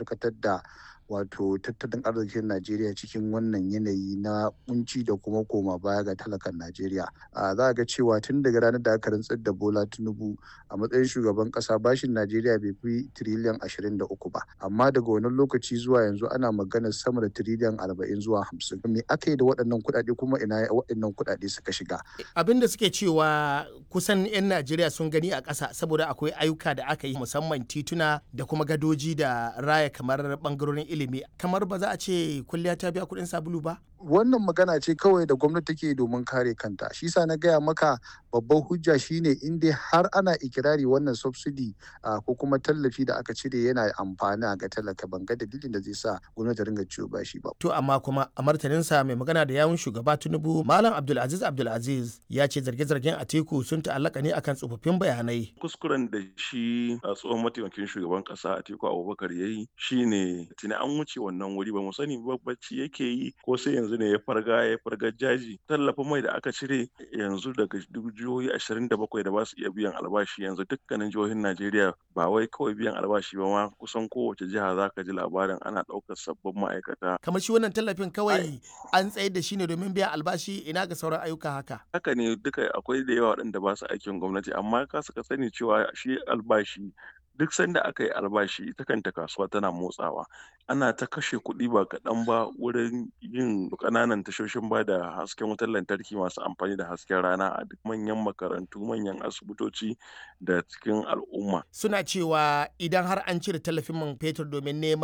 karkatar da wato tattalin arzikin Najeriya cikin wannan yanayi na kunci da kuma koma baya ga talakan Najeriya. Za a ga cewa tun daga ranar da aka rantsar da Bola Tinubu a matsayin shugaban kasa bashin Najeriya bai fi tiriliyan ashirin da uku ba. Amma daga wannan lokaci zuwa yanzu ana maganar sama da tiriliyan arba'in zuwa hamsin. Me aka yi da waɗannan kuɗaɗe kuma ina waɗannan kuɗaɗe suka shiga? Abin da suke cewa kusan 'yan Najeriya sun gani a ƙasa saboda akwai ayyuka da aka yi musamman tituna da kuma gadoji da raya kamar ɓangarorin ilimi kamar ba za a ce kulliya ta biya kuɗin sabulu ba? Wannan magana ce kawai da gwamnati take domin kare kanta. Shi sa na gaya maka babban hujja shine in dai har ana ikirari wannan subsidy ko kuma tallafi da aka cire yana amfani ga talaka ban ga dalilin da zai sa gwamnati ringa ciwo bashi ba. To amma kuma a martaninsa mai magana da yawun shugaba Tinubu Malam Abdulaziz Abdulaziz ya ce zarge-zargen Atiku sun ta'allaka ne akan tsofaffin bayanai. Kuskuren da shi a tsohon mataimakin shugaban kasa Atiku Abubakar ya yi shine tuni an wuce wannan wuri ba mu sani bacci yake yi ko sai yanzu ne ya farga ya farga jaji tallafin mai da aka cire yanzu daga jihohi ashirin da bakwai da ba su iya biyan albashi yanzu dukkanin jihohin Najeriya ba wai kawai biyan albashi ba ma kusan kowace jiha za ka ji labarin ana ɗaukar sabbin ma'aikata. Kamar shi wannan tallafin kawai an tsayar da shi ne domin biyan albashi ina ga sauran ayyuka haka. Haka ne duka akwai da yawa waɗanda ba su aikin gwamnati amma ka suka sani cewa shi albashi duk sanda aka yi albashi ita kanta kasuwa tana motsawa ana ta kashe kuɗi ba kaɗan ba wurin yin ƙananan tashoshin ba da hasken wutar lantarki masu amfani da hasken rana a duk manyan makarantu manyan asibitoci da cikin al'umma suna cewa idan har an cire tallafin man fetur domin neman